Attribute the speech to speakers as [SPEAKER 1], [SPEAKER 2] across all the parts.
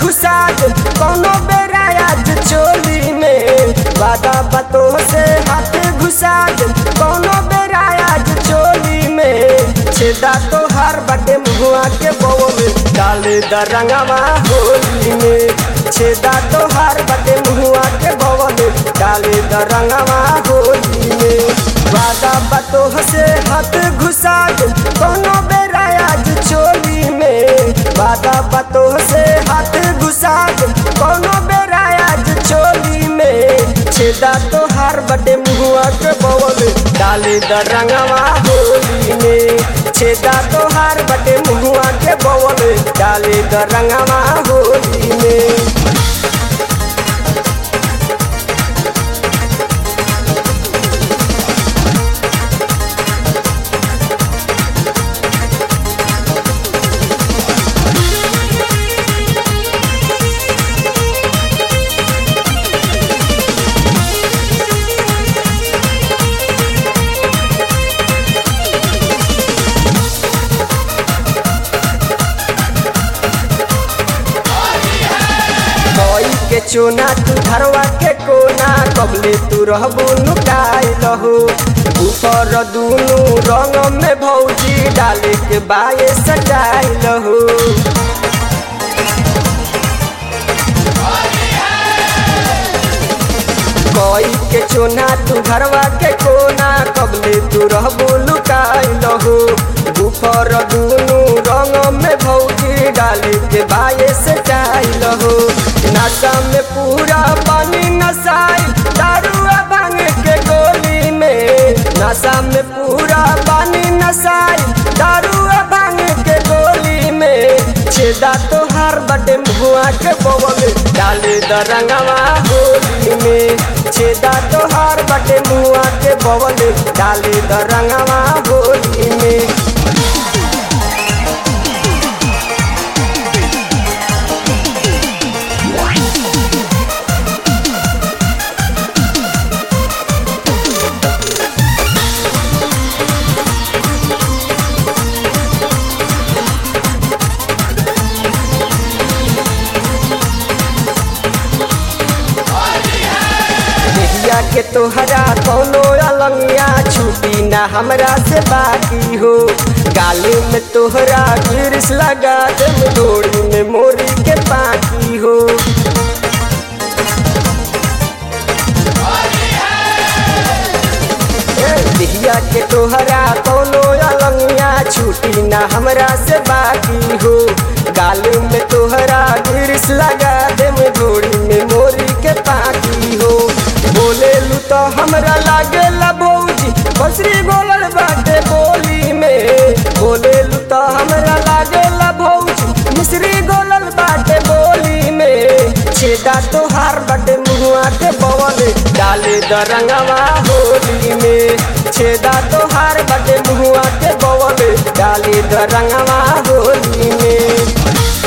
[SPEAKER 1] घुसा दे कोनो बेरा आज चोली में वादा बातों से हाथ घुसा दे कोनो बेरा आज चोली में छेदा तो हर बटे मुआ के बो में डाले द रंगवा होली में छेदा तो हर बटे मुआ के बो में डाले द रंगवा होली में वादा बातों से हाथ घुसा दे कोनो बेरा आज चोली में वादा बातों से हाथ घुसा दे कोनो बेरा आज चोली में छेदा तो हर बटे मुआ के बवल डाले द रंगवा होली में छेदा तो हर बटे मुआ के बवल डाले द रंगवा होली में कोई के चोना तू धरवा के कोना कबले तू रहबू नुकाई लहो ऊपर दूनु रंग में भौजी डाले के बाये सजाई लहो कोई के चोना तू घरवा के कोना कबले तू रहबू लुकाई लहो ऊपर दूनु रंग में भौजी डाले के बाये से चाई लहो नशा में पूरा पानी नशाई दारुआ भांग के गोली में नशा में पूरा पानी नशाई दारुआ भांग के गोली में छेदा तो हर बटे मुआ के बवल डाले द रंगवा होली में छेदा तो हर बटे मुआ के बवल डाले द रंगवा होली में देहिया के तोहरा कोनो अलंगिया छुटी ना हमरा से बाकी हो गाले में तोहरा गिरिस लगा दे डोरी में मोरी के बाकी हो ए, देहिया के तोहरा कोनो अलंगिया छुटी ना हमरा से बाकी हो गाले में तोहरा गिरिस लगा दे डोरी में मोरी के बाकी हो बोले लू तो हमरा लागे ला भौजी बसरी बोलल बाटे बोली में बोले लू तो हमरा लागे ला भौजी मिश्री गोलल बाटे बोली में छेदा तो हार बाटे मुआ के बवल डाले द रंगवा होली में छेदा तो हार बाटे मुआ के बवल डाले द रंगवा होली में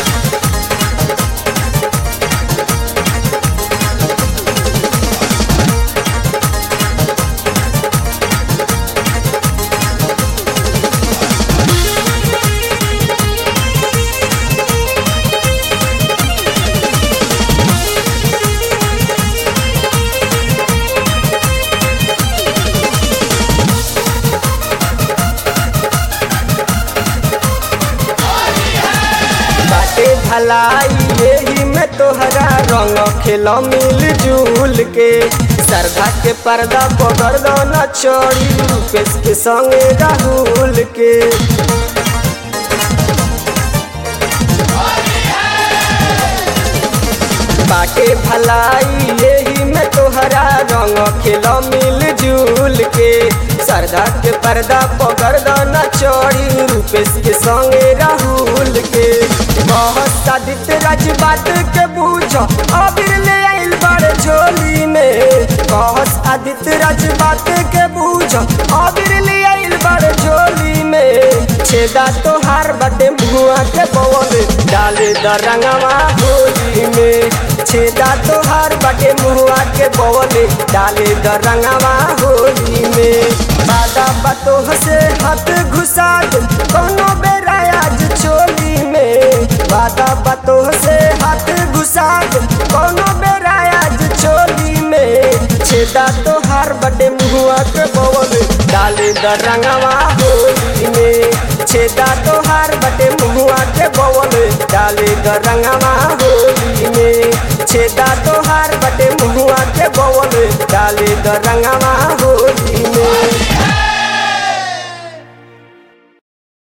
[SPEAKER 1] बाटे भलाई यही में तोहरा रंग खेल मिल जुल के सरधा के पर्दा पकड़ दो न चोरी रूपेश के संगे राहुल के बाटे भलाई यही में तोहरा रंग खेल मिल जुल के सरदा के पर्दा पकड़ दो न चोरी रूपेश के संगे राहुल के बहुत सादित राज बात के बूझो अबीर ले आइल बड़े झोली में बहुत आदित्य राज बात के बूझो अबीर ले आइल बड़े झोली में छेदा तो हार बटे मुआ के पवन डाले द रंगवा होली में छेदा तो हार बटे मुआ के पवन डाले द रंगवा होली में बादा बतो से हाथ घुसा दे कोनो बेरा आज चोली में बादा बतो से हाथ डाले द रंगवा होली में छेदा तोहार बटे मुहुआ के बवल डाले द रंगवा होली में छेदा तोहार बटे मुहुआ के बवल डाले द रंगवा होली